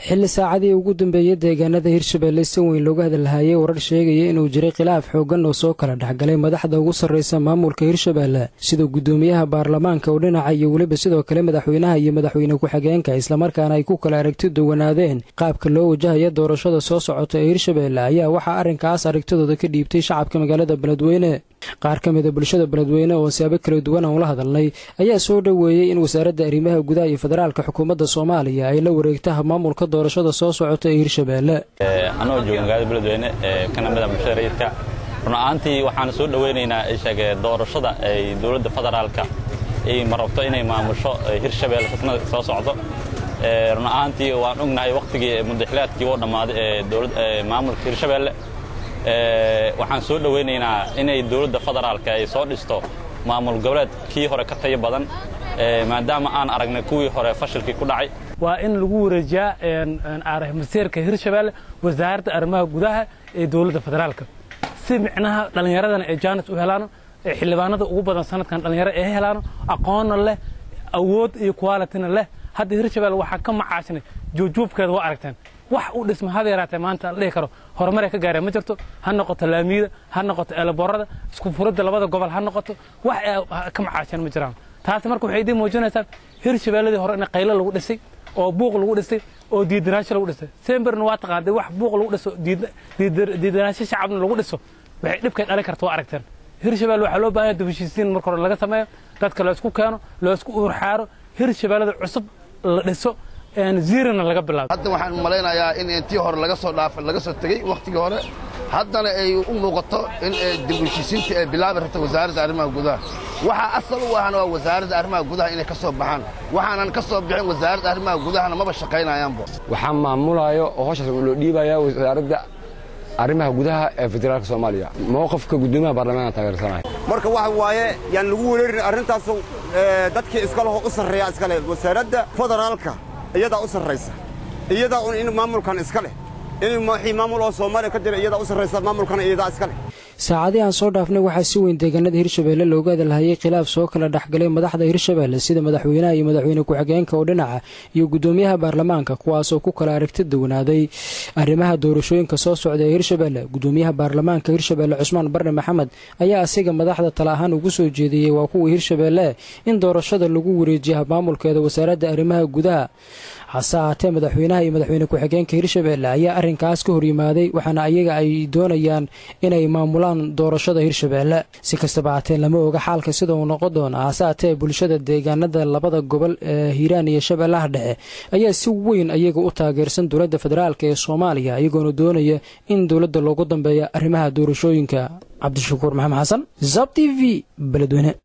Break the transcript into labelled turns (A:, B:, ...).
A: xilli saacadii ugu dambeeyey deegaanada hirshabeelle si weyn looga hadalhayay warar sheegaya inuu jiray khilaaf xooggan oo soo kala dhexgalay madaxda ugu sarraysa maamulka hirshabeelle sida guddoomiyaha baarlamaanka oo dhinaca iyo weliba sidoo kale madaxweynaha iyo madaxweyne ku-xigeenka islamarkaana ay ku kala aragti duwanaadeen qaabka loo wajahaya doorashada soo socota ee hirshabeelle ayaa waxaa arrinkaas aragtidooda ka dhiibtay shacabka magaalada beledweyne qaar ka mida bulshada beledweyne oo siyaabo kala duwan aan ula hadalnay ayaa soo dhoweeyey in wasaaradda arrimaha gudaha iyo federaalka xukuumadda soomaaliya ay la wareegta maamulka doorashada soo socota ee hirshabeelle
B: anagoo jooga magaalada beledweyne ee kana mida bulshada rayidka run ahaantii waxaan soo dhowaynaynaa sheege doorashada ay dowladda federaalka ay ma rabto inay maamusho hirshabeelle xisnada soo socdo run ahaantii waan ognahay wakhtigii mudaxilaadkii oo dhammaaday ee maamulka hirshabeelle waxaan soo dhowaynaynaa inay dowladda federaalka ay soo dhisto maamul goboleed kii hore ka tayo badan maadaama aan aragnay kuwii hore fashilkii ku dhacay
C: waa in lagu wareejiyaa masiirka hirshabeelle wasaaradda arrimaha gudaha ee dowladda federaalka si micnaha dhallinyaradana ay jaanis u helaano ee xildhibaanada ugu badan sanadkan dhallinyaro ay helaano aqoonna leh awood iyo qualityna leh hadda hirshabeelle waxaa ka macaashnay juubjuubkeeda waa aragteen wax u dhisma hada yaraatee maanta la dhihi karo horumaray ka gaareen ma jirto ha noqoto laamiyada ha noqoto eelaboorada isku furadda labada gobol ha noqoto wax ka macaasheen ma jiraan taasi marka waxay idiin muujinaysaa hirshabeelladii hore in qaylo lagu dhisay oo buuq lagu dhisay oo diidanaansho lagu dhisay semberna waa taqaanday wax buuq lagu dhiso diidanaansho shacabna lagu dhiso waxay dhibkay dhalin karta waa aragteen hirshabelle waxaa loo baahan yahay dubashiisiin marka hore laga sameeyo dadka loo isku keeno loo isku urxaaro hirshabeellada cusub la dhiso ziirana laga bilaabo
D: hadda waxaan malaynayaa in intii hore laga soo dhaafay laga soo tegey wakhtigii hore haddana ay u muuqato in dib u heshiisiinta ay bilaabi rabto wasaaradda arrimaha gudaha waxaa asal u ahana waa wasaaradda arrimaha gudaha inay ka soo baxaan waxaanan ka soo bixin wasaaradda arrimaha gudahana maba shaqaynayaanba
E: waxaa maamulayo oo howshaas loo dhiibaya wasaaradda arrimaha gudaha ee federaalka soomaaliya mowqifka guddoomiyaha baarlamaanka taageersanaya
F: marka waxa waaye yaan lagu wereerin arrintaasu dadkii iskaleho u sarreeya iskale wasaaradda federaalka iyadaa u sarraysa iyadaa un in maamulkan iska leh in wixii maamul oo soomaaliya ka jira iyadaa u sarraysa maamulkana iyadaa iska leh
A: saacadii aan soo dhaafnay waxaa si weyn deegaanada hirshabeelle looga hadalhayay khilaaf soo kala dhexgalay madaxda hirshabeelle sida madaxweynaha iyo madaxweyne ku-xigeenka oo dhinaca iyo guddoomiyaha baarlamaanka kuwaasoo ku kala aragti duwanaaday arrimaha doorashooyinka soo socda ee hirshabeelle guddoomiyaha baarlamaanka hirshabeelle cusmaan barre maxamed ayaa asiga madaxda tala ahaan ugu soo jeediyey waa kuwii hirshabeelle in doorashada lagu wareejiya maamulkeeda wasaaradda arrimaha gudaha hase ahaatee madaxweynaha iyo madaxweyne ku-xigeenka hirshabeelle ayaa arrinkaas ka horyimaaday waxaana ayaga ay doonayaan inay maamulaan doorashada hirshabeelle si kastaba haatee lama oga xaalka sida uu noqon doona hase haatee bulshada deegaanada labada gobol ee hiiraan iyo shabeellaha dhexe ayaa si weyn ayaga u taageersan dowladda federaalk ee soomaaliya iyagoona doonaya in dowladda loogu dambeeya arrimaha doorashooyinka cabdishakuur maxamed xasan zab t v beledweyne